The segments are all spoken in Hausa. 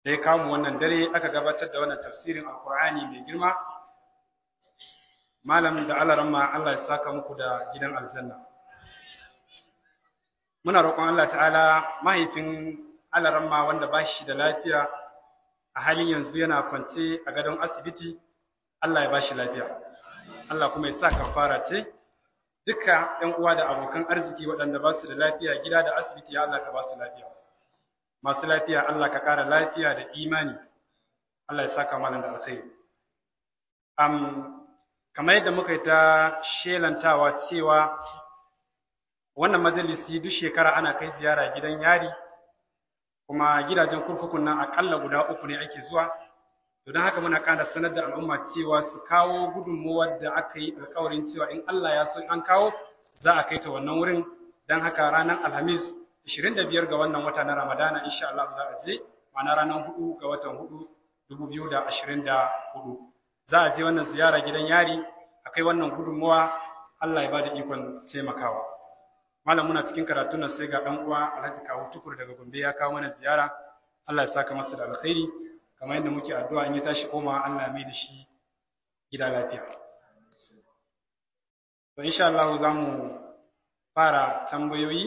da ya kawo wannan dare aka gabatar da wannan tafsirin alkur'ani mai girma malam da alaramma Allah ya saka muku da gidan aljanna muna roƙon Allah ta'ala mahaifin alaramma wanda ba shi da lafiya a halin yanzu yana kwance a gadon asibiti Allah ya ba shi lafiya Allah kuma ya sa kafara ce duka ‘yan uwa da abokan arziki waɗanda ba su da lafiya gida da asibiti ya Allah ka ba su lafiya masu lafiya Allah ka ƙara lafiya da imani Allah ya saka malam da alkhairi um, kamar yadda muka yi ta shelantawa cewa wannan majalisi duk shekara ana kai ziyara gidan yari kuma gidajen kurkukun nan akalla guda uku ne ake zuwa don haka muna ƙara sanar da al'umma cewa su kawo gudunmuwar da aka yi alkawarin cewa in Allah ya so an kawo za a kai ta wannan wurin don haka ranar alhamis 25 ga wannan wata na ramadana insha Allah za a je ma'ana ranar 4 ga watan 4 2024 za a je wannan ziyara gidan yari a kai wannan gudunmuwa Allah ya ba da ikon taimakawa malam muna cikin karatun nan sai ga dan uwa Alhaji Kawu Tukur daga Gombe ya kawo mana ziyara Allah ya saka masa da alkhairi kamar yadda muke addu'a in ya tashi koma Allah mai da shi gida lafiya to insha Allah za mu fara tambayoyi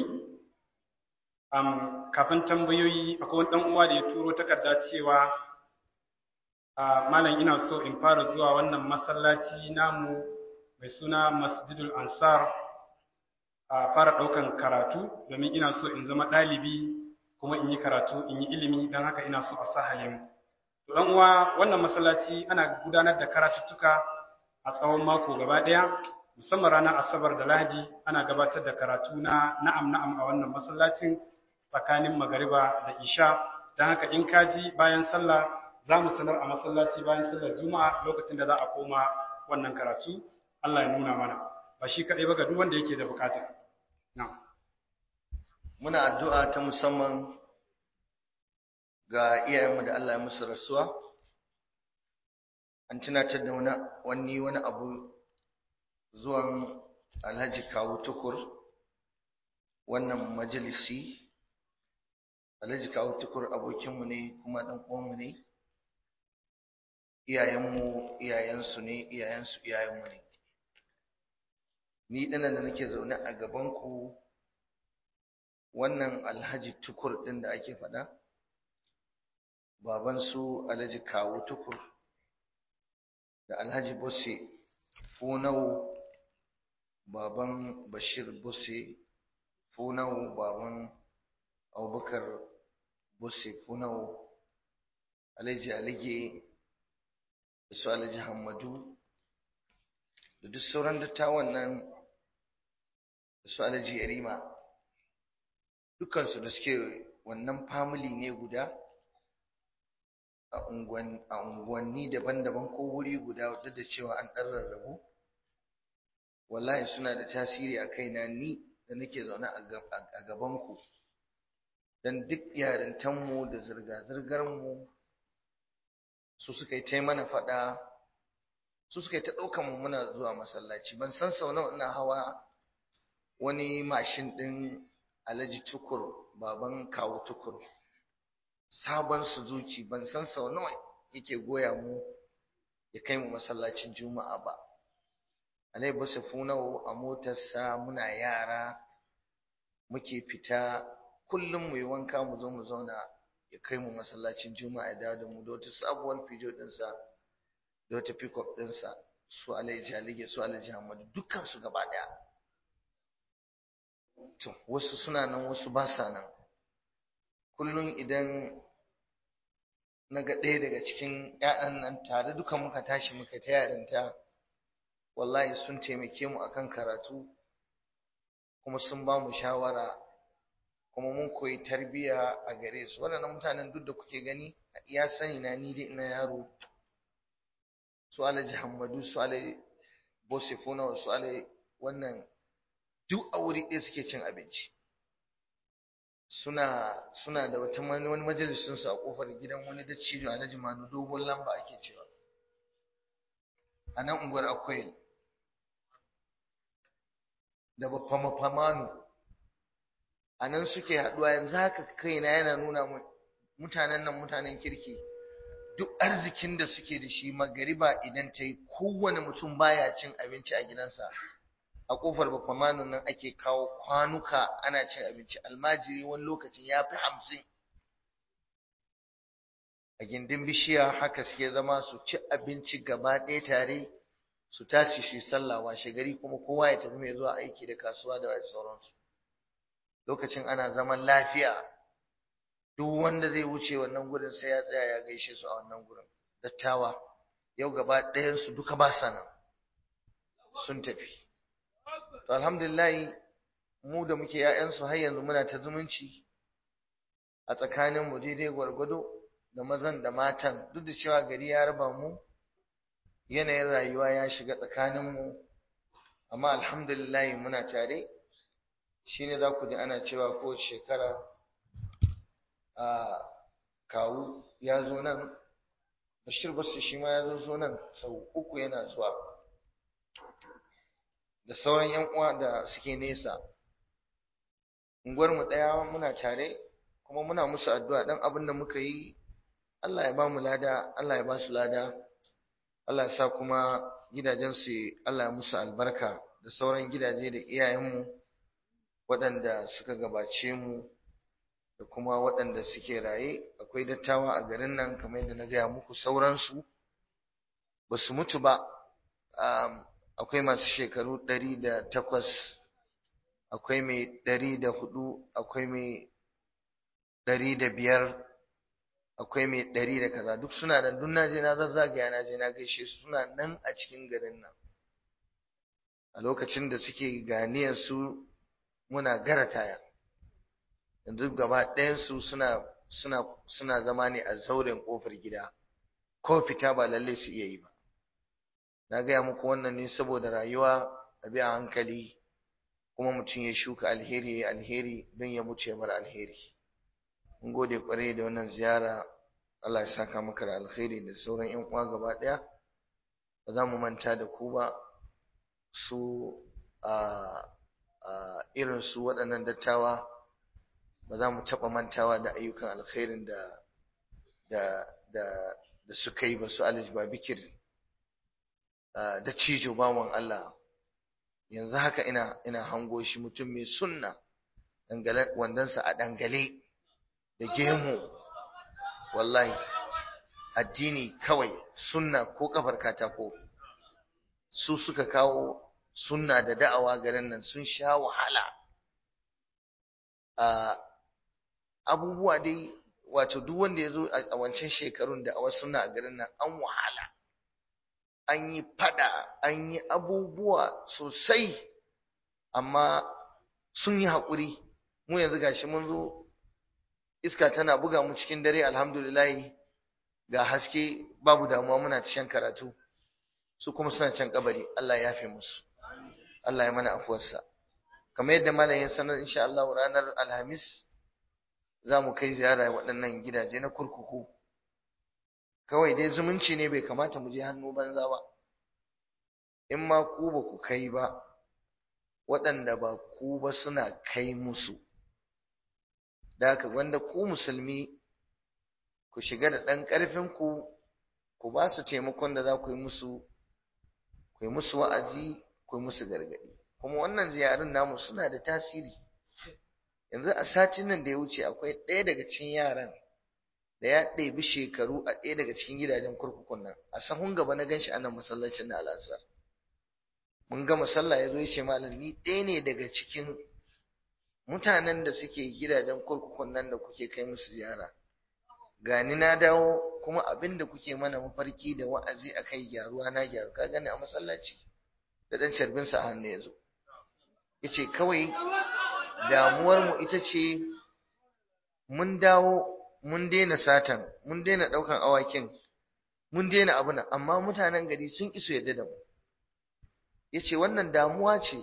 um, kafin tambayoyi akwai wani dan uwa da ya turo takarda cewa uh, malam ina so in fara zuwa wannan masallaci namu mai suna Masjidul Ansar a fara ɗaukan karatu domin ina so in zama ɗalibi kuma in yi karatu in yi ilimi don haka ina so a sa halin to ɗan uwa wannan masallaci ana gudanar da karatuttuka a tsawon mako gaba ɗaya musamman ranar asabar da lahadi ana gabatar da karatu na na'am na'am a wannan masallacin tsakanin magariba da isha don haka in ka ji bayan sallah za mu sanar a masallaci bayan sallar juma'a lokacin da za a koma wannan karatu Allah ya nuna mana ba shi kaɗai ba ga duk wanda yake da bukata Muna addu'a ta musamman ga iyayenmu da Allah ya musu rasuwa, an tunatar da wani wani abu zuwan Alhaji Kawu Tukur wannan majalisi. Alhaji Kawu Tukur abokinmu ne kuma ɗan uwanmu ne, iyayenmu iyayensu ne, iyayensu iyayenmu ne. ni ɗanan da nake zaune a gabanku wannan alhaji tukur ɗin da ake faɗa baban su alhaji kawo tukur da alhaji bosse funau baban bashir bosse funau baban abubakar bosse funau alhaji alige da su alhaji hamadu da duk sauran dattawan nan da su alhaji yarima dukansu da suke wannan family ne guda a unguwanni daban-daban ko wuri guda duk da cewa an ɗan rarrabu wallahi suna da tasiri a kaina ni da nake zaune a gabanku don duk yarintanmu da zirga-zirgarmu su suka yi ta mana faɗa su suka yi ta ɗaukan mu muna zuwa masallaci ban san sau nawa ina hawa wani mashin ɗin alhaji tukur baban kawo tukur sabon suzuki ban san sau nawa yake goya mu ya kai mu masallacin juma'a ba alai basu funawo a motarsa muna yara muke fita kullum mu yi wanka mu zo mu zauna ya kai mu masallacin juma'a ya dawo da mu da wata sabuwar fijo ɗinsa da wata pick-up ɗinsa su alhaji jalige su alhaji hamadu dukkan su gaba ɗaya to wasu suna nan wasu ba sa nan kullum idan na ga ɗaya daga cikin ‘ya'yan nan tare duka muka tashi muka ta yarinta wallahi sun taimake mu akan karatu kuma sun ba mu shawara kuma mun koyi tarbiyya a gare su waɗannan mutanen duk da kuke gani a iya sani na ni dai ina yaro su alhaji hamadu su alhaji bosifuna su alhaji wannan duk a wuri ɗaya suke cin abinci suna suna da wata wani majalisun su a kofar gidan wani dattijo alhaji manu dogon lamba ake cewa a nan unguwar akwai da bafamafamanu a nan suke haɗuwa yanzu haka kaina yana nuna mun mutanen nan mutanen kirki duk arzikin da suke da shi magariba idan ta yi kowane mutum baya cin abinci a gidansa a kofar bafamanin nan ake kawo kwanuka ana cin abinci almajiri wani lokacin ya fi hamsin a gindin bishiya haka suke zama su ci abinci gaba ɗaya tare su tashi shi sallah washe gari kuma kowa ya tafi mai zuwa aiki da kasuwa da sauransu lokacin ana zaman lafiya duk wanda zai wuce wannan gurin sai ya tsaya ya gaishe su a wannan gurin dattawa yau gaba ɗayansu duka ba sana sun tafi to alhamdulillah mu da muke ‘ya'yansu har yanzu muna ta zumunci a tsakaninmu daidai gwargwado da mazan da matan duk da cewa gari ya raba mu yanayin rayuwa ya shiga tsakaninmu amma alhamdulillah muna tare shine za ku ji ana cewa ko shekara a kawu ya zo nan bashir basu shi ma ya zo nan sau uku yana zuwa da sauran yan uwa da suke nesa unguwar mu daya muna tare kuma muna musu addu'a dan abin da muka yi Allah ya ba mu lada Allah ya ba su lada Allah ya sa kuma gidajen su Allah ya musu albarka da sauran gidaje da iyayenmu waɗanda suka gabace mu da kuma waɗanda suke raye akwai dattawa a garin nan kamar yadda na gaya muku sauransu ba su mutu ba akwai masu shekaru ɗari da takwas akwai mai ɗari da hudu akwai mai ɗari da biyar akwai mai ɗari da kaza duk suna da duk naje na zazzagaya na je na gaishe su suna nan a cikin garin nan a lokacin da suke ganiyar su muna gara taya yanzu gaba ɗayansu suna suna suna zama ne a zauren ƙofar gida ko fita ba lalle su iya yi ba na gaya muku wannan ne saboda rayuwa a bi a hankali kuma mutum ya shuka alheri ya alheri don ya mutu ya bar alheri mun gode kwarai da wannan ziyara Allah ya saka maka da alheri da sauran yan uwa gaba ɗaya ba za mu manta da ku ba su a irin su waɗannan dattawa ba za mu taɓa mantawa da ayyukan alkhairin da da da da suka yi ba su alij ba bikir da cijo bawan Allah yanzu haka ina ina hango shi mutum mai sunna dangale wandansa a dangale da gemu wallahi addini kawai sunna ko kafar katako su suka kawo sunna da da'awa garin nan sun sha wahala abubuwa dai wato duk wanda ya zo a wancan shekarun da a wasu suna a garin nan an wahala an yi fada an yi abubuwa sosai amma sun yi haƙuri mu yanzu gashi mun zo iska tana buga mu cikin dare alhamdulillahi ga haske babu damuwa muna ta shan karatu su kuma suna can kabari Allah ya yafe musu Allah ya mana afuwarsa kamar yadda malamin sanar insha Allah ranar alhamis za mu kai ziyara waɗannan gidaje na kurkuku kawai dai zumunci ne bai kamata mu je hannu banza ba in ma ku ba ku kai ba waɗanda ba ku ba suna kai musu da haka wanda ku musulmi ku shiga da ɗan ƙarfinku ku ba su taimakon da za ku yi musu ku yi musu wa'azi ku yi musu gargaɗi kuma wannan ziyarun namu suna da tasiri yanzu a satin nan da ya wuce akwai ɗaya daga cikin yaran da ya ɗebi shekaru a ɗaya daga cikin gidajen kurkukun nan a sahun gaba na ganshi a nan masallacin na al'asar mun ga masalla ya zo ya ce malam ni ɗaya ne daga cikin mutanen da suke gidajen kurkukun nan da kuke kai musu ziyara gani na dawo kuma abin da kuke mana mafarki da wa'azi a kai gyaruwa na gyaru ka gani a masallaci da ɗan carbinsa a hannu ya zo ya ce kawai damuwarmu ita ce mun dawo mun daina satan mun daina ɗaukan awakin mun daina abuna amma mutanen gari sun iso yadda da mu ya ce wannan damuwa ce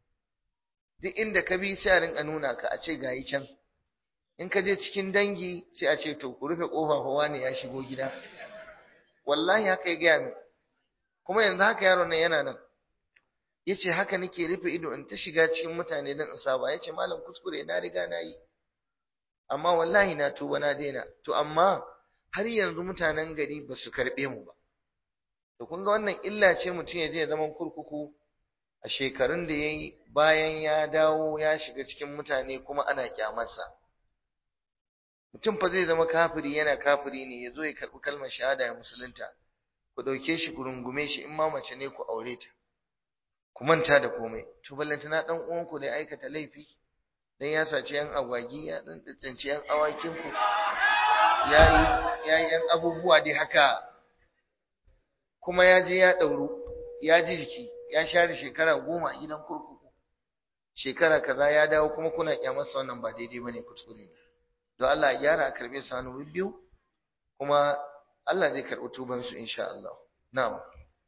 duk inda ka bi sai a rinka nuna ka a ce gayi can in ka je cikin dangi sai a ce to ku rufe kofa fa wani ya shigo gida wallahi haka ya gaya min kuma yanzu haka yaron nan yana nan yace haka nake rufe ido in ta shiga cikin mutane don in saba yace malam kuskure na riga na yi amma wallahi na tuba na daina to amma har yanzu mutanen gari ba su karɓe mu ba to kun ga wannan illa ce mutum ya je ya zama kurkuku a shekarun da ya yi bayan ya dawo ya shiga cikin mutane kuma ana kyamarsa mutum fa zai zama kafiri yana kafiri ne ya zo ya karɓi kalmar shahada ya musulunta ku ɗauke shi ku rungume shi in ma mace ne ku aure ta ku manta da komai to ballantana ɗan uwanku da aikata laifi dan ya saci yan agwagi ya dan tsinci yan awakin ku yayi yayi yan abubuwa dai haka kuma ya je ya dauru ya ji jiki ya share shekara goma a gidan kurkuku shekara kaza ya dawo kuma kuna kyamarsa wannan ba daidai bane kuskure ne don Allah ya gyara a karbe su hannu biyu kuma Allah zai karɓi tuban su insha Allah na'am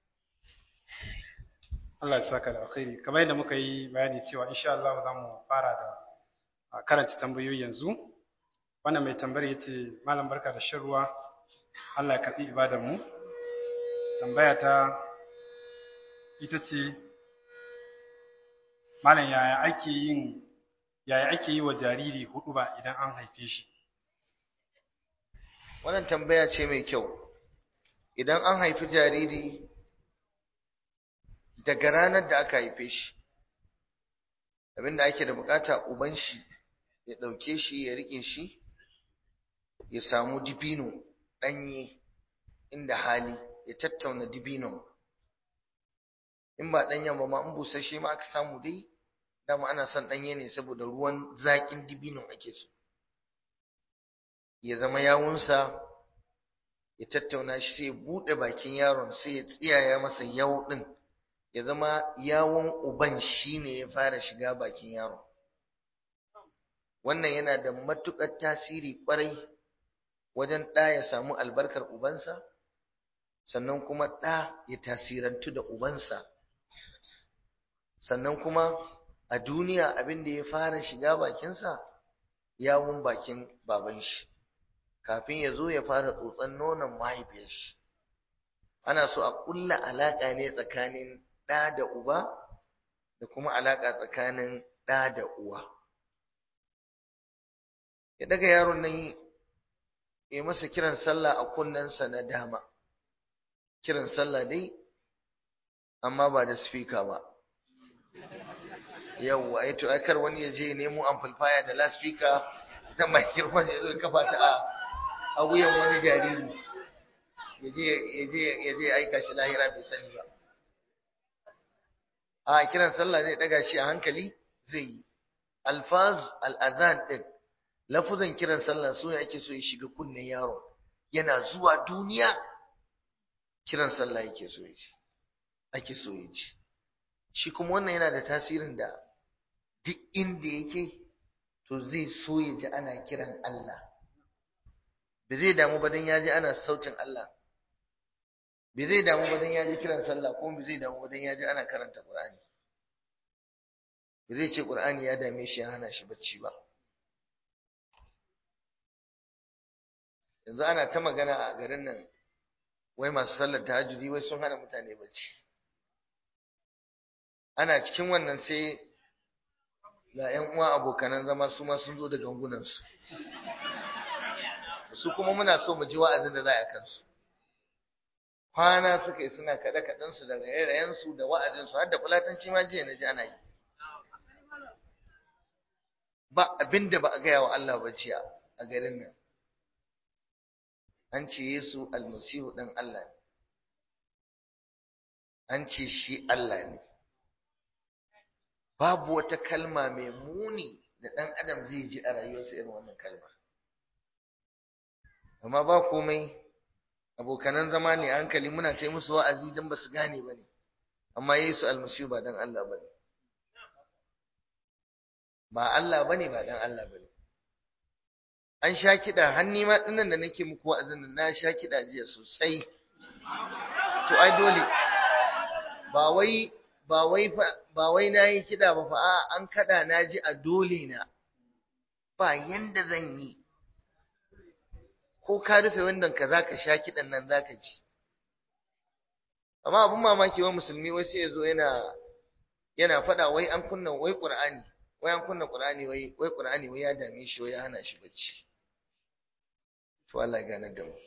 Allah ya saka da alkhairi kamar yadda muka yi bayani cewa insha Allah za mu fara da karanta tambayoyi yanzu wannan mai tambayar yace malam barka da shan ruwa Allah ya karbi ibadar mu tambaya ta ita ce malam yaya ake yin yaya ake yi wa jariri hudu ba idan an haife shi wannan tambaya ce mai kyau idan an haifi jariri daga ranar da aka haife shi abinda ake da bukata uban shi ya ɗauke shi ya riƙe shi ya samu dibino ɗanye inda hali ya tattauna dibinon in ba ɗanyen ba ma in busasshe ma aka samu dai dama ana son ɗanye ne saboda ruwan zaƙin dibinon ake so ya zama yawunsa ya tattauna shi sai ya buɗe bakin yaron sai ya tsiyaya masa yawu ɗin ya zama yawon uban shi ne ya fara shiga bakin yaron wannan yana da matuƙar tasiri ƙwarai wajen ɗa ya samu albarkar ubansa sannan kuma ɗa ya tasirantu da ubansa sannan kuma a duniya abin da ya fara shiga bakinsa yawon bakin baban shi kafin ya zo ya fara tsotson nonon mahaifiyar shi ana so a ƙulla alaƙa ne tsakanin ɗa da uba da kuma alaƙa tsakanin ɗa da uwa ya daga yaron nan ya masa kiran sallah a kunnensa na dama kiran sallah dai amma ba da speaker ba yawwa ai to kar wani ya je nemo amplifier da loudspeaker da microphone ya zo kafa ta a a wuyan wani jariri ya je ya je ya je aika shi lahira bai sani ba a kiran sallah zai daga shi a hankali zai yi alfaz al-adhan din lafuzan kiran sallah su ne ake so ya shiga kunnen yaro yana zuwa duniya kiran sallah yake so ya ji ake so ya ji shi kuma wannan yana da tasirin da duk inda yake to zai so ya ji ana kiran Allah ba zai damu ba dan ya ji ana sautin Allah ba zai damu ba dan ya ji kiran sallah ko ba zai damu ba dan ya ji ana karanta Qur'ani ba zai ce Qur'ani ya dame shi ya hana shi bacci ba yanzu ana ta magana a garin nan wai masu sallar tahajjudi wai sun hana mutane bacci ana cikin wannan sai ga ƴan uwa abokanan zama su ma sun zo da gangunansu su kuma muna so mu ji wa'azin da za a kansu kwana suka yi suna kaɗe kaɗensu da raye-rayensu da wa'azinsu har da fulatanci ma jiya na ji ana yi ba abin da ba a gaya wa Allah ba jiya a garin nan an ce Yesu almasihu ɗan Allah ne an ce shi Allah ne babu wata kalma mai muni da ɗan adam zai ji a rayuwarsa irin wannan kalma amma ba komai abokanan zama ne hankali muna ta musu wa'azi don ba su gane ba ne amma Yesu almasihu ba dan Allah ba ne ba Allah ba ne ba dan Allah ba ne an sha kiɗa har nima ɗinnan da nake muku wa'azin nan na sha kiɗa jiya sosai to ai dole ba wai ba wai ba wai nayi kiɗa ba fa a an kada na ji a dole na ba yanda zan yi ko ka rufe wannan ka zaka sha kiɗan nan zaka ji amma abun mamaki wa musulmi wai sai ya zo yana yana faɗa wai an kunna wai qur'ani wai an kunna qur'ani wai wai qur'ani wai ya dame shi wai ya hana shi bacci to Allah ya ganar da mu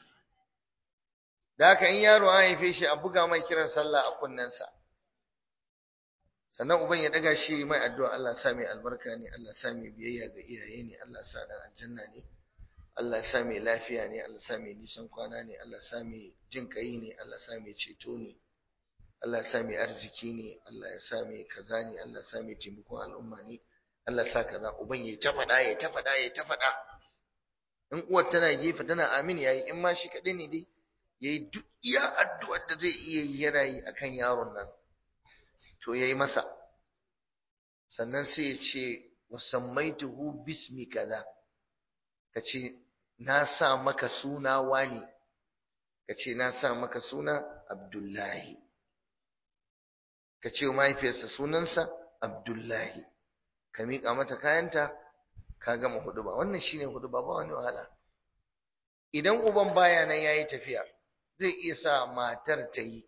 da haka in yaro an haife shi a buga mai kiran sallah a kunnensa sannan uban ya daga shi mai addu'a Allah sa mai albarka ne Allah sa mai biyayya ga iyaye ne Allah sa dan aljanna ne Allah sa mai lafiya ne Allah sa mai nisan kwana ne Allah sa mai jin kai ne Allah sa mai ceto ne Allah sa mai arziki ne Allah ya sa mai kaza ne Allah sa mai taimakon al'umma ne Allah sa kaza uban ya ta faɗa ya ta faɗa ya ta faɗa in uwar tana gefe tana amin yayi in ma shi kaɗai ne dai yayi duk iya addu'ar da zai iya yi yana yi akan yaron nan to yayi masa sannan sai ya ce wasammaituhu bismi kaza kace na sa maka suna wani kace na sa maka suna Abdullahi kace mahaifiyarsa sunansa Abdullahi ka miƙa mata kayanta ka gama huduba wannan shine huduba ba wani wahala idan uban baya nan yayi tafiya zai iya sa matar ta yi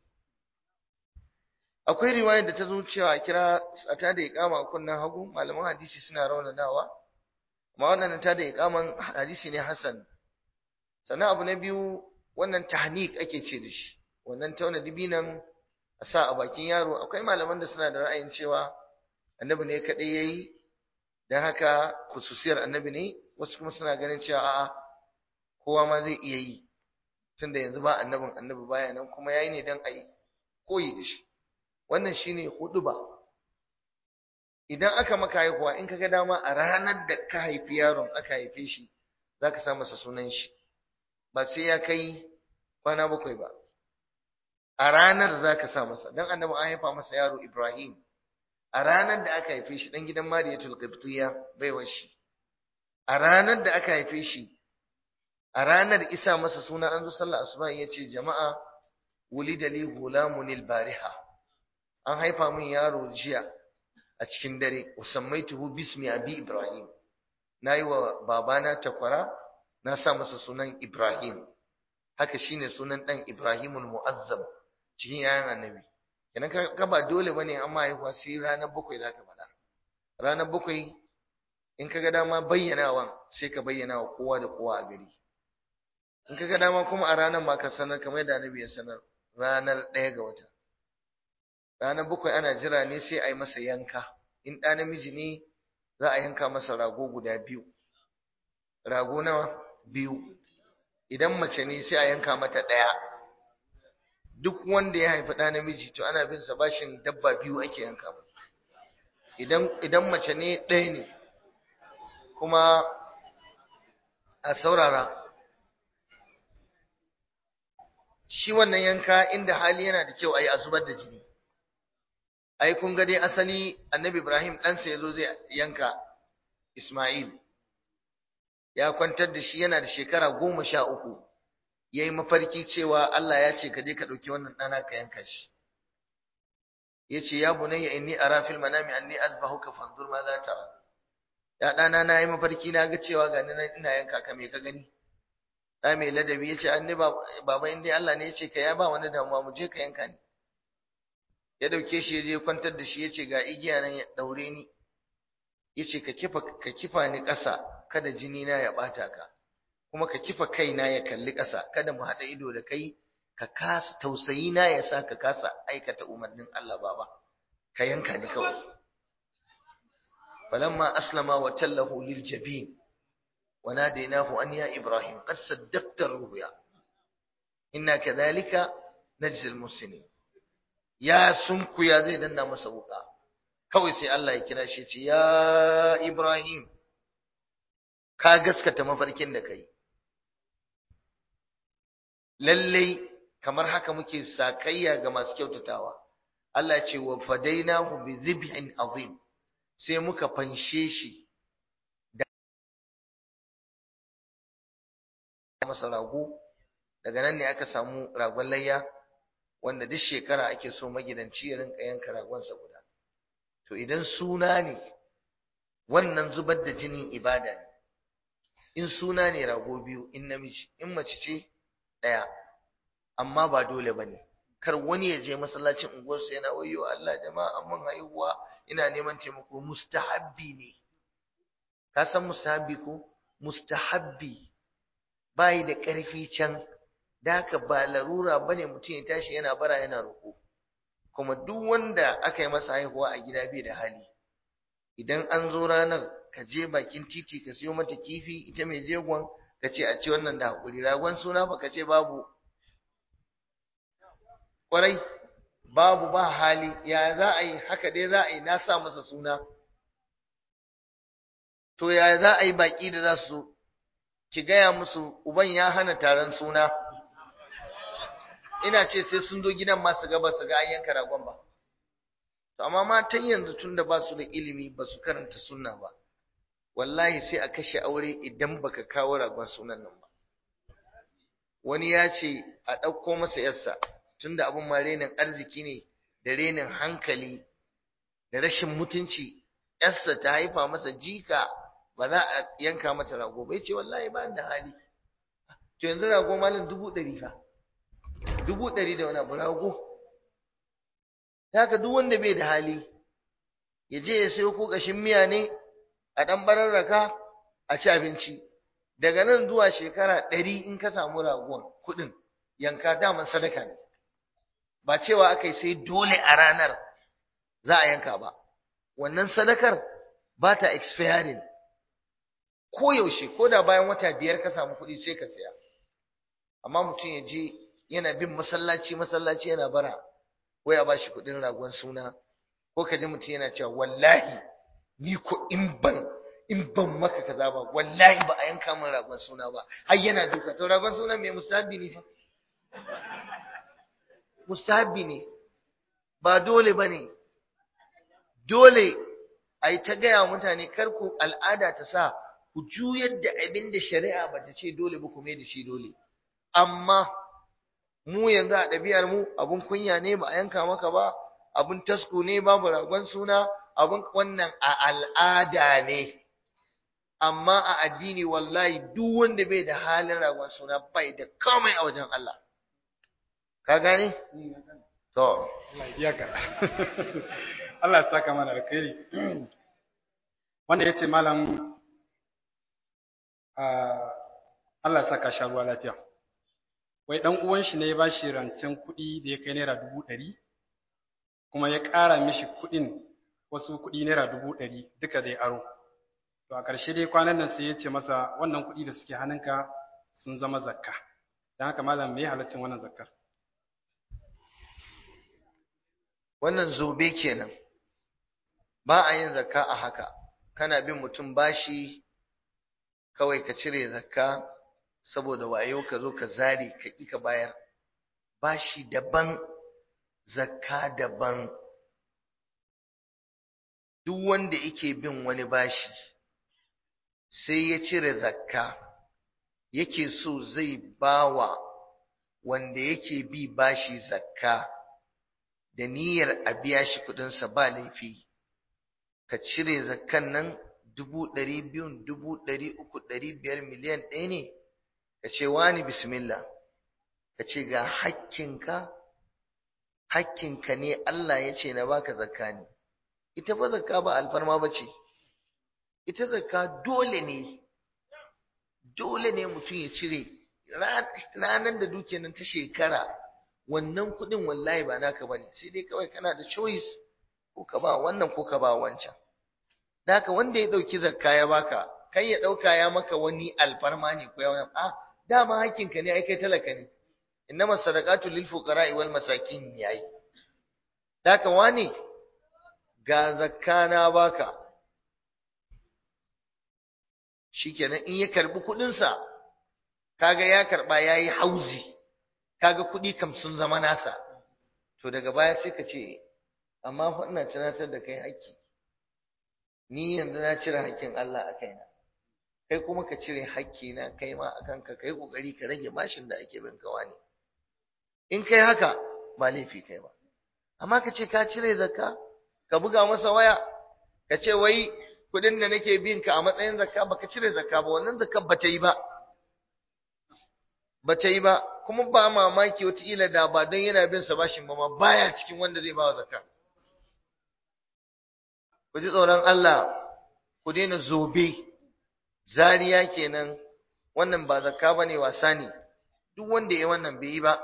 akwai riwayar da ta zo cewa kira a ta da iqama a kunnan hagu malaman hadisi suna raunanawa amma wannan ta da iqaman hadisi ne hasan sannan abu na biyu wannan tahnik ake ce da shi wannan tauna dibinan a sa a bakin yaro akwai malaman da suna da ra'ayin cewa annabi ne kadai yayi dan haka khususiyar annabi ne wasu kuma suna ganin cewa a'a kowa ma zai iya yi tunda yanzu ba annabin annabi baya nan kuma yayi ne dan ayi koyi da shi wannan shine huduba idan aka maka haihuwa in kaga dama a ranar da ka haifi yaron aka haife shi zaka sa masa sunan shi ba sai ya kai kwana bakwai ba a ranar zaka sa masa dan annabi an haifa masa yaro Ibrahim a ranar da aka haife shi dan gidan Mariyatul Qibtiyya baiwar shi a ranar da aka haife shi a ranar isa masa suna an zo sallah asuba yace jama'a wulida li gulamun bariha an haifa min yaro jiya a cikin dare usammaituhu bismi abi ibrahim nayi wa babana takwara na sa masa sunan ibrahim haka shine sunan dan ibrahimul muazzam cikin yayan annabi kenan ka ba dole bane amma haihuwa sai ranar bakwai zaka faɗa ranar bakwai in kaga dama bayyanawa sai ka bayyana wa kowa da kowa a gari in kaga dama kuma a ranar ma ka sanar kamar yadda annabi ya sanar ranar ɗaya ga wata ranar bakwai ana jira ne sai a yi masa yanka in ɗa namiji ne za a yanka masa rago guda biyu rago nawa biyu idan mace ne sai a yanka mata ɗaya duk wanda ya haifi ɗa namiji to ana bin sa bashin dabba biyu ake yanka masa idan idan mace ne ɗaya ne kuma a saurara shi wannan yanka inda hali yana da kyau a yi a zubar da jini ai kun ga dai asali annabi ibrahim ɗansa ya zo zai yanka ismail ya kwantar da shi yana da shekara goma sha uku ya yi mafarki cewa allah ya ce ka je ka ɗauki wannan ɗana ka yanka shi ya ce ya bunayya inni ara fil manami anni azbahuka fanzur ma za ta ya ɗana na yi mafarki na ga cewa ga ina yanka ka me ka gani ɗa mai ladabi ya ce anni baba in dai Allah ne ya ce ka ya ba wani damuwa mu je ka yanka ni ya ɗauke shi ya je kwantar da shi ya ce ga igiya nan ya ɗaure ni ya ce ka kifa ka kifa ni ƙasa kada jini na ya ɓata ka kuma ka kifa kaina ya kalli ƙasa kada mu haɗa ido da kai ka kasa tausayi na ya sa ka kasa aikata umarnin Allah baba ka yanka ni kawai falamma aslama wa tallahu lil jabin wa nadainahu an ya ibrahim qad saddaqta ruya inna kadhalika najzi al muslimin ya sunkuya zai danna masa wuka kawai sai Allah ya kira shi ce ya ibrahim ka gaskata mafarkin da kai lallai kamar haka muke sakayya ga masu kyautatawa Allah ce wa fadainahu bi zibhin azim sai muka fanshe shi da masa rago daga nan ne aka samu ragon layya wanda duk shekara ake so magidanci ya rinka yanka ragonsa guda to idan suna ne wannan zubar da jinin ibada ne in suna ne rago biyu in namiji in mace ce ɗaya amma ba dole ba ne kar wani ya je masallacin unguwarsa yana wayo Allah jama'a mun haihuwa ina neman taimako mustahabbi ne ka san mustahabbi ko mustahabbi bai da ƙarfi can da haka ba larura bane mutum ya tashi yana bara yana roƙo kuma duk wanda aka yi masa haihuwa a gida bai da hali idan an zo ranar ka je bakin titi ka siyo mata kifi ita mai jegon ka ce a ci wannan da haƙuri ragon suna ba ka ce babu ƙwarai babu ba hali ya za a yi haka dai za a yi na sa masa suna to ya za a yi baƙi da za su ki gaya musu uban ya hana taron suna ina ce sai sun zo gidan masu gaba su ga an yanka ragon ba to amma matan yanzu tun da ba su da ilimi ba su karanta sunna ba wallahi sai a kashe aure idan baka kawo ragon sunan nan ba wani ya ce a ɗauko masa yarsa tunda abin ma renin arziki ne da renin hankali da rashin mutunci yarsa ta haifa masa jika ba za a yanka mata rago ba ce wallahi ba da hali to yanzu rago malin dubu ɗari fa dubu ɗari da wani abu rago haka duk wanda bai da hali ya je ya sayo ko ƙashin miya ne a ɗan bararraka a ci abinci daga nan zuwa shekara ɗari in ka samu ragon kuɗin yanka daman sadaka ne ba cewa aka yi sai dole a ranar za a yanka ba wannan sadakar ba ta expiring ko yaushe ko da bayan wata biyar ka samu kuɗi sai ka saya amma mutum ya je yana bin masallaci masallaci yana bara ko ya ba shi kuɗin ragon suna ko ka ji mutum yana cewa wallahi ni ko in ban in ban maka kaza ba wallahi ba a yanka min ragon suna ba har yana duka to ragon suna mai musabi ne fa musabi ne ba dole ba ne dole a yi ta gaya mutane kar ku al'ada ta sa ku juyar da abin da shari'a ba ta ce dole ba ku mai da shi dole amma mu yanzu a ɗabi'ar mu abun kunya ne ba a yanka maka ba abun tasku ne babu ragon suna abun wannan a al'ada ne amma a addini wallahi duk wanda bai da halin ragon suna bai da komai a wajen Allah ka gane to Allah ya ka Allah ya saka mana alkhairi wanda yace malam Allah ya saka sha ruwa lafiya wai dan uwan shi ne ya bashi rancen kuɗi da ya kai naira dubu ɗari kuma ya ƙara mishi kuɗin wasu kuɗi naira dubu ɗari duka da ya aro to a ƙarshe dai kwanan nan sai ya ce masa wannan kuɗi da suke hannunka sun zama zakka don haka malam me halaccin wannan zakkar wannan zobe kenan ba a yin zakka a haka kana bin mutum bashi kawai ka cire zakka saboda wayo ka zo ka zare ka ƙi ka bayar bashi daban zakka daban duk wanda yake bin wani bashi sai ya cire zakka yake so zai bawa wanda yake bi bashi zakka da niyyar a biya shi kuɗinsa ba laifi ka cire zakkan nan dubu ɗari biyun dubu ɗari uku ɗari biyar miliyan ɗaya ne ka ce wani bismillah ka ce ga hakkinka hakkinka ne Allah ya ce na baka zakka ne ita fa zakka ba alfarma ba ce ita zakka dole ne dole ne mutum ya cire ranar da dukiyar nan ta shekara wannan kuɗin wallahi ba naka bane sai dai kawai kana da choice ko ka ba wannan ko ka ba wancan da haka wanda ya ɗauki zakka ya baka kai ya ɗauka ya maka wani alfarma ne ko ya wani a dama hakkinka ne ai kai talaka ne innama sadaqatu lil fuqara'i wal masakin yayi da haka wani ga zakka na baka shikenan in ya karbi kuɗin sa kaga ya karba yayi hauzi kaga kuɗi kam sun zama nasa to daga baya sai ka ce amma fa ina tunatar da kai haƙƙi ni yanzu na cire haƙƙin Allah a kaina kai kuma ka cire haƙƙi na kai ma a kanka kai kokari ka rage bashin da ake bin kawa ne in kai haka ba laifi kai ba amma ka ce ka cire zakka ka buga masa waya ka ce wai kuɗin da nake bin ka a matsayin zakka baka cire zakka ba wannan zakka ba ta yi ba ba ta yi ba kuma ba mamaki wataƙila da ba don yana bin sa bashin ba ma baya cikin wanda zai ba wa zakka ku ji tsoron Allah ku daina zobe zariya kenan wannan ba zakka bane wasa ne duk wanda ya wannan bai yi ba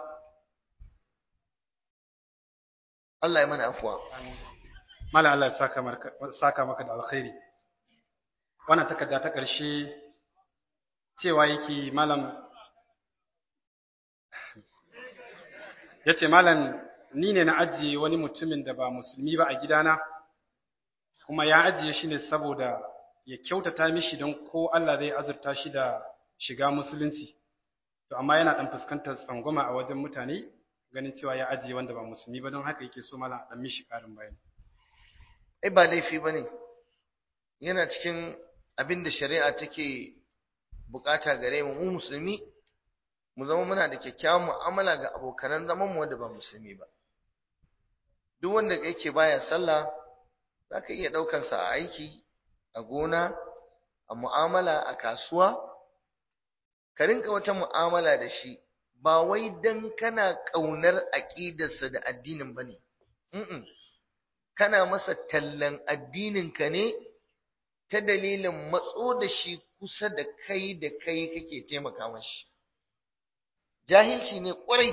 Allah ya mana afuwa Malam Allah ya saka maka saka maka da alkhairi wannan takarda ta ƙarshe cewa yake malam yace malam ni ne na ajiye wani mutumin da ba musulmi ba a gidana kuma ya ajiye shi ne saboda ya kyautata mishi don ko Allah zai azurta shi da shiga musulunci to amma yana dan fuskantar tsangwama a wajen mutane ganin cewa ya ajiye wanda ba musulmi ba don haka yake so malam dan mishi karin bayani ai ba laifi bane yana cikin abin da shari'a take bukata gare mu mu musulmi mu zama muna da kyakkyawan mu'amala ga abokanan zaman mu wanda ba musulmi ba duk wanda yake baya sallah zaka iya daukar sa a aiki a gona a mu'amala a kasuwa ka rinka wata mu'amala da shi ba wai dan kana kaunar aqidarsa da addinin bane mm kana masa tallan addinin ka ne ta dalilin matso da shi kusa da kai da kai kake taimaka mashi jahilci ne kwarai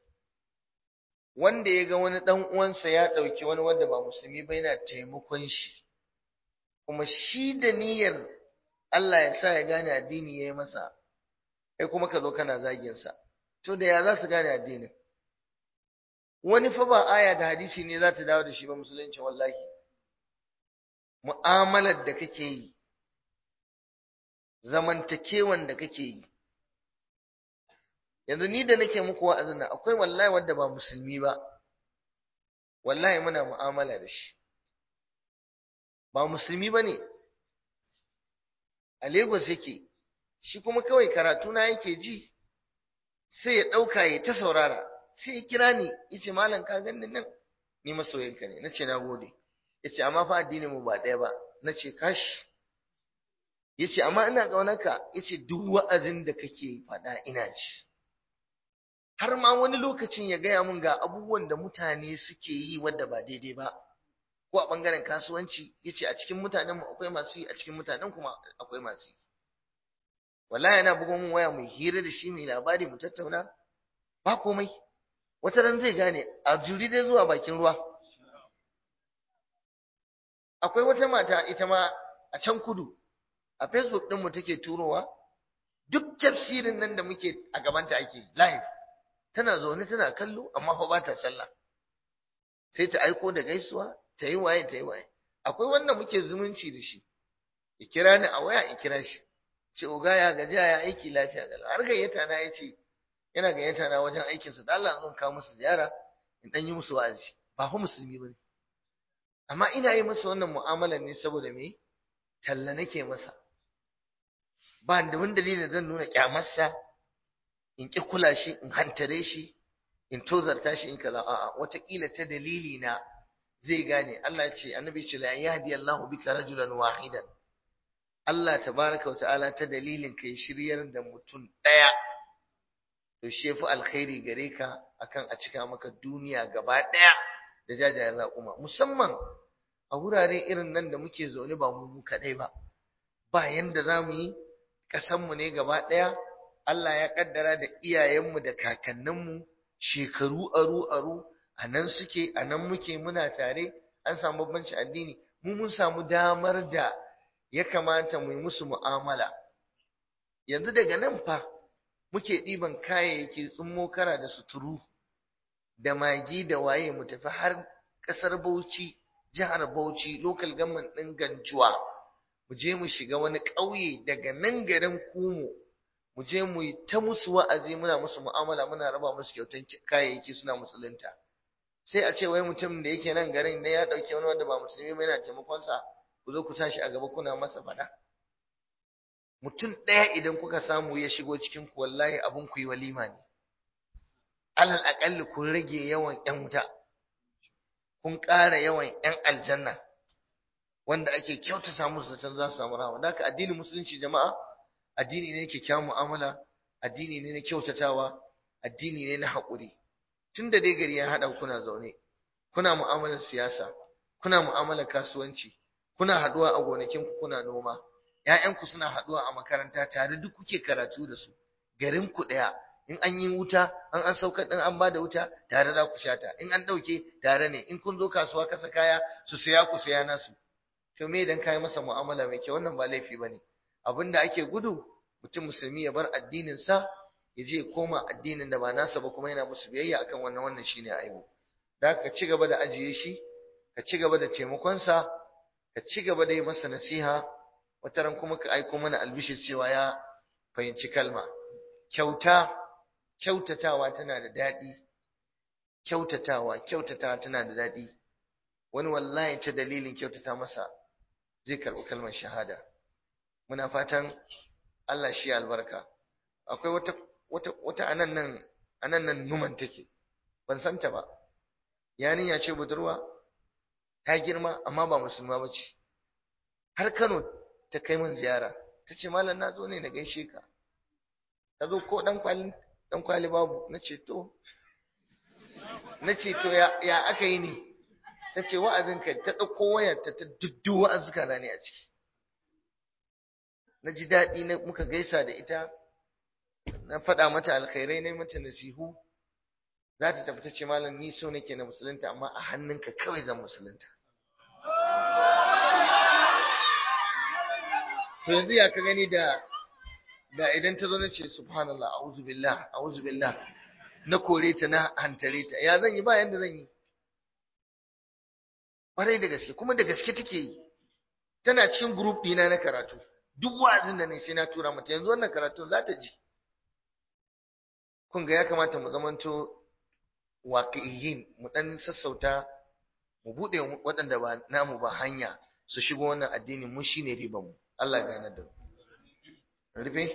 wanda ya ga wani dan uwansa ya dauki wani wanda ba musulmi ba yana taimakon shi kuma shi da niyyar Allah ya sa ya gane addini yayi masa kai kuma ka zo kana zagin sa to da ya za su gane addinin wani fa ba aya da hadisi ne za ta dawo da shi ba musulunci wallahi mu'amalar da kake yi zamantakewan da kake yi yanzu ni da nake muku wa'azin nan akwai wallahi wanda ba musulmi ba wallahi muna mu'amala da shi ba musulmi bane a Lagos yake shi kuma kawai karatu na yake ji sai ya dauka ya ta saurara sai ya kira ni yace malam ka ganni nan ni masoyinka ne nace nagode yace amma fa addinin mu ba daya ba nace kashi yace amma ina kaunarka yace duk wa'azin da kake faɗa ina ci har ma wani lokacin ya gaya mun ga abubuwan da mutane suke yi wadda ba daidai ba ko a bangaren kasuwanci yace a cikin mutanen mu akwai masu yi a cikin mutanen kuma akwai masu yi wallahi yana bugo mun waya mu hira da shi mai labari mu tattauna ba komai wata ran zai gane a juri dai zuwa bakin ruwa akwai wata mata ita ma a can kudu a facebook din mu take turowa duk tafsirin nan da muke a gabanta ake live tana zaune tana kallo amma fa ba ta sallah sai ta aiko da gaisuwa ta yi waye ta yi waye akwai wanda muke zumunci da shi ya kira ni a waya in kira shi ce oga ya gajiya ya aiki lafiya ga har gayyata na ya ce yana gayyata na wajen aikinsa da Allah zan kawo musu ziyara in dan yi musu wa'azi ba fa musulmi bane amma ina yi masa wannan mu'amalar ne saboda me talla nake masa ba da wani dalilin zan nuna kyamarsa in ki kula shi in hantare shi in tozarta shi in kaza a'a wataƙila ta dalili na zai gane Allah ya ce annabi ce la yahdi Allahu bika rajulan wahidan Allah tabaraka wata'ala ta dalilin kai shiryar da mutum ɗaya to shi yafi alkhairi gare ka akan a cika maka duniya gaba ɗaya da jajayen raƙuma musamman a wurare irin nan da muke zaune ba mu mu kaɗai ba ba yanda za mu yi ƙasanmu ne gaba ɗaya Allah ya ƙaddara da iyayenmu da kakanninmu shekaru aru aru a nan suke a nan muke muna tare an samu bambanci addini mu mun samu damar da ya kamata mu yi musu mu'amala yanzu daga nan fa muke ɗiban kayayyaki tsummo kara da suturu da magi da waye mu tafi har ƙasar Bauchi jihar Bauchi local government ɗin Ganjuwa mu je mu shiga wani ƙauye daga nan garin Kumo mu je mu yi ta musu wa'azi muna musu mu'amala muna raba musu kyautan kayayyaki suna musulunta sai a ce wai mutum da yake nan garin ne ya ɗauki wani wanda ba musulmi ba yana taimakon sa ku zo ku tashi a gaba kuna masa faɗa mutum ɗaya idan kuka samu ya shigo cikin ku wallahi abin ku yi walima ne alal aƙalli kun rage yawan ƴan wuta kun ƙara yawan ƴan aljanna wanda ake kyautata musu zaton za su samu rahama da haka addinin musulunci jama'a addini ne kyakkyawan mu'amala addini ne na kyautatawa addini ne na haƙuri tunda dai gari ya haɗa kuna zaune kuna mu'amalar siyasa kuna mu'amalar kasuwanci kuna haɗuwa a gonakinku kuna noma ‘ya'yanku suna haɗuwa a makaranta tare duk kuke karatu da su garin ku ɗaya in an yi wuta an an sauka ɗin an bada wuta tare za ku shata in an ɗauke tare ne in kun zo kasuwa kasa kaya su saya ku saya nasu to me idan kayi masa mu'amala mai kyau wannan ba laifi bane abin da ake gudu mutum musulmi ya bar addinin sa ya je koma addinin da ba nasa ba kuma yana musu biyayya akan wannan wannan shine aibu da ka ci gaba da ajiye shi ka ci gaba da taimakon sa ka ci gaba da yi masa nasiha wataran kuma ka aiko mana albishir cewa ya fahimci kalma kyauta kyautatawa tana da daɗi kyautatawa kyautatawa tana da daɗi wani wallahi ta dalilin kyautata masa zai karɓi kalmar shahada muna fatan Allah shi albarka akwai wata wata wata anan nan anan nan numan take ban santa ba yarinya ce budurwa ta girma amma ba musulma ba ce har Kano ta kai min ziyara ta ce malam na zo ne na gaishe ka ta zo ko dan kwali dan kwali babu na ce to na ce to ya, ya aka yi ne ta ce wa'azinka ta ɗauko wayar ta ta duddu wa'azuka na ne a ciki na ji daɗi na muka gaisa da ita na faɗa mata alkhairai na mata nasihu za ta tafi ta ce malam ni so nake na musulunta amma a hannunka kawai zan musulunta to yanzu ya ka gani da da idan ta zo na ce subhanallah a'udhu billah a'udhu billah na kore ta na hantare ta ya zan yi ba yanda zan yi ƙwarai da gaske kuma da gaske take yi tana cikin group ɗina na karatu duk wa'azin da ne sai na tura mata yanzu wannan karatu za ta ji kun ga ya kamata mu zamanto waqi'iyyin mu dan sassauta mu bude waɗanda ba namu ba hanya su shigo wannan addinin mu shine riban mu Allah ya gane da mu rufe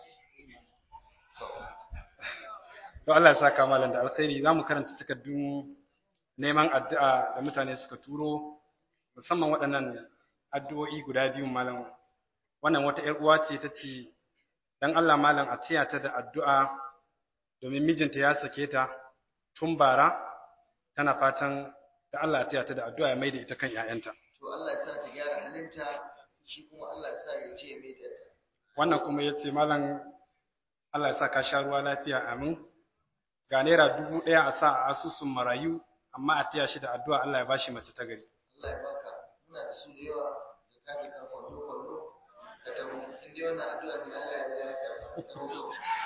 to Allah ya saka malam da alkhairi zamu karanta takardun neman addu'a da mutane suka turo musamman waɗannan addu'o'i guda biyu malam wannan wata ƴar uwa ce tace dan Allah malam a tiya ta da addu'a domin mijinta ya sake ta tun bara tana fatan da Allah ya tiya ta da addu'a ya maida ita kan ƴaƴanta to Allah ya sa ta gyara halinta shi kuma Allah ya sa ya je mai da wannan kuma yace malam Allah ya sa ka sha ruwa lafiya amin ga naira dubu ɗaya a sa a asusun marayu amma a taya shi da addu'a Allah ya bashi mace ta gari Allah ya baka muna da su da yawa da kake kan kwallo kwallo da tabo in dai wannan addu'a ne Allah ya riga ya karɓa ta roƙo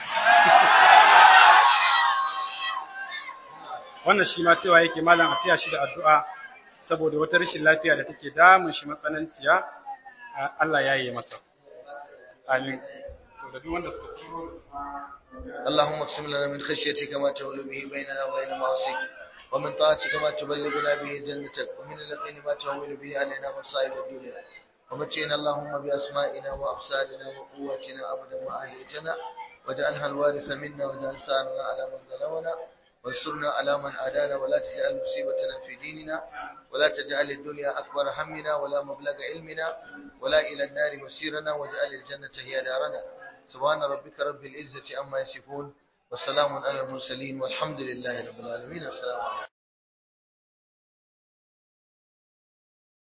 wannan shi ma cewa yake malam a taya shi da addu'a saboda wata rashin lafiya da take damun shi matsananciya Allah ya yi masa amin to da duk wanda suka turo da su ma اللهم اقسم لنا من خشيتك ما تهول به بيننا وبين معصيك ومن طاعتك ما تبلغنا به جنتك ومن اليقين ما تهون به علينا مصائب الدنيا ومتعنا اللهم بأسمائنا وأبصارنا وقواتنا أبدا ما أحييتنا واجعلها الوارث منا واجعل ثارنا على من ظلمنا وانصرنا على من عادانا ولا تجعل مصيبتنا في ديننا ولا تجعل الدنيا أكبر همنا ولا مبلغ علمنا ولا إلى النار مسيرنا واجعل الجنة هي دارنا سبحان ربك رب العزة عما يصفون وسلام على المرسلين والحمد لله رب العالمين والسلام عليكم